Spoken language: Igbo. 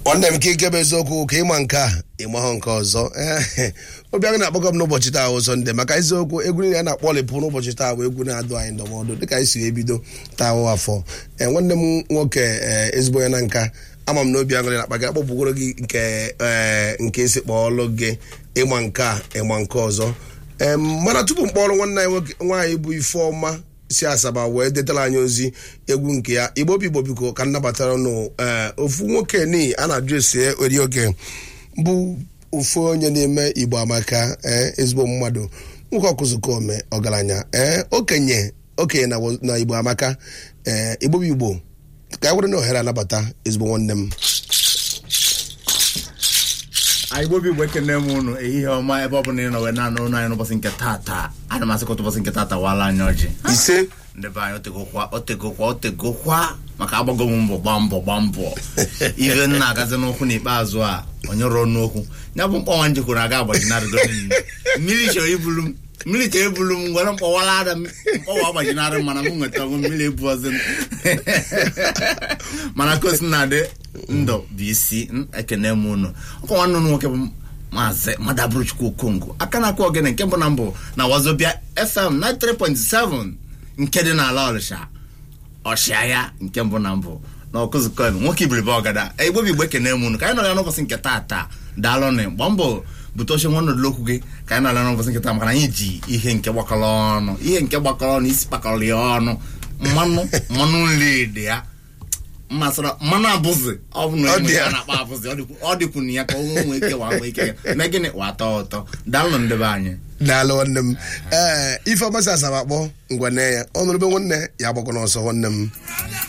nwanne m ka ike bụ eziokwu ka ịma nke a ịmahụ nke ọzọ obiara na-akpọkọ m n'ụbọchị taa bụ sọnde maka eziokwu egwu niile a na-akpọlịpụ n'ụbọchị taa bụ egwu na-adụ anyị ndụmọdụ dịka anyị si ebido taa wụ afọ ee nwanne m nwoke ee ezigbo ya na nka ama m na obi aṅụrị na-akpa gị akpọpụgoro gị nke ee nke esi kpọọlụ gị ịma nke a ịma nke ọzọ ee mana tupu mkpọrọ nwanne anyị nwaanyị bụ ifeọma si asaba wee detara anyị ozi egwu nke ya igbo bụ igbo biko ka nnabatara nụ ee ofu nwoke ni a na-ajụ esi eri oge bụ ofu onye na-eme igbo amaka ee ezigbo mmadụ nwoke ọkụzụkome ọgaranya ee okenye okenye na igbo amaka ee igbo bụ igbo ka anyị were na ohere anabata ezigbo nwanne m anyị gbobi igbo ekene m unu ehihie ọma ebe ọ bụla ị nọ wee na-anụ ụnụ anyị n'ụbọchị nke tata ana m asịkọta ụbọchị nke tata wala anyị ọjị ise ndị be anyị otegokwa otegokwa otegokwa maka agbago m mbọ gbaa mbọ gbaa mbọ ihe nna agazi n'ụkwụ n'ikpeazụ a onye rụọ n'okwu ya bụ mkpọnwa njekwuru aga agbajinarịgo mmiri chọrọ ibulu m mmiri chọrọ ibulu m gwere mkpọwara ada mkpọwa agbajinarị m mana m nweta onwe mmiri ebu ọzọ mana kosi na-adị ndụ bụ isi ekene m unu ọkwa nwanne unu nwoke bụ maazị madaburuchukwu okongo aka na-akụ ogene nke mbụ na mbụ na wazobia fm 93.7 nke dị n'ala ọrịsha ọchịagha nke mbụ na mbụ na ọkụzụkọ nwoke ibiribe ọgada igbo bụ igbo ekene m unu ka anyị nọ ya n'ụbọchị nke taata daalụnụ gbaa mbọ bute oche nwa ọnọdụ okwu gị ka anyị nọ ya n'ụbọchị nke taa maka na anyị ji ihe nke gbakọrọ ọnụ ihe nke gbakọrọ ọnụ isi kpakọrọ ya ọnụ mmanụ mmanụ nri dị ya mmasịrị mmanụ abụzị ọ bụ na enwe ya na-akpa abụzị ọ dịkwu na ya ka o nwee ike wa nwee ike ya mee gịnị wata ụtọ daalụ ndebe anyị daalụ nwanne m ee ife ọmasị asaba akpọ ngwane ya ọnụrụbe nwanne ya agbakọ n'ọsọ nwanne m